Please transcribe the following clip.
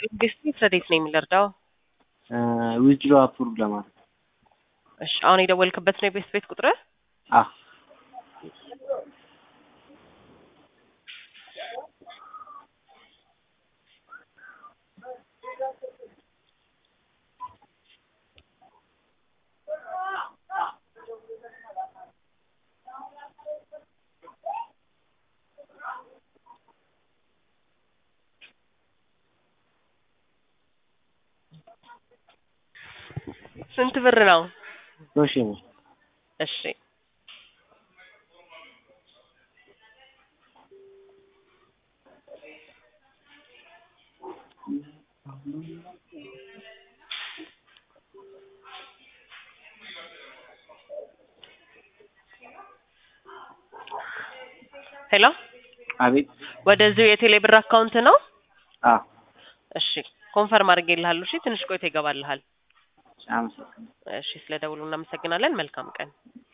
ዲስትሪክት ረዴት ነው የሚለርዳው? ዊዝድሮ አፕሩቭ ለማድረግ እሺ አሁን የደወልክበት ነው የቤት ቤት ቁጥር? አ ስንት ብር ነው? ሶሺ ነው እሺ ሄሎ አቤት ወደዚሁ የቴሌ ብር አካውንት ነው? አ እሺ ኮንፈርም አድርጌልሃለሁ። እሺ ትንሽ ቆይቶ ይገባልሃል። አመሰግናለሁ እሺ ስለ ደውሉ እናመሰግናለን። መልካም ቀን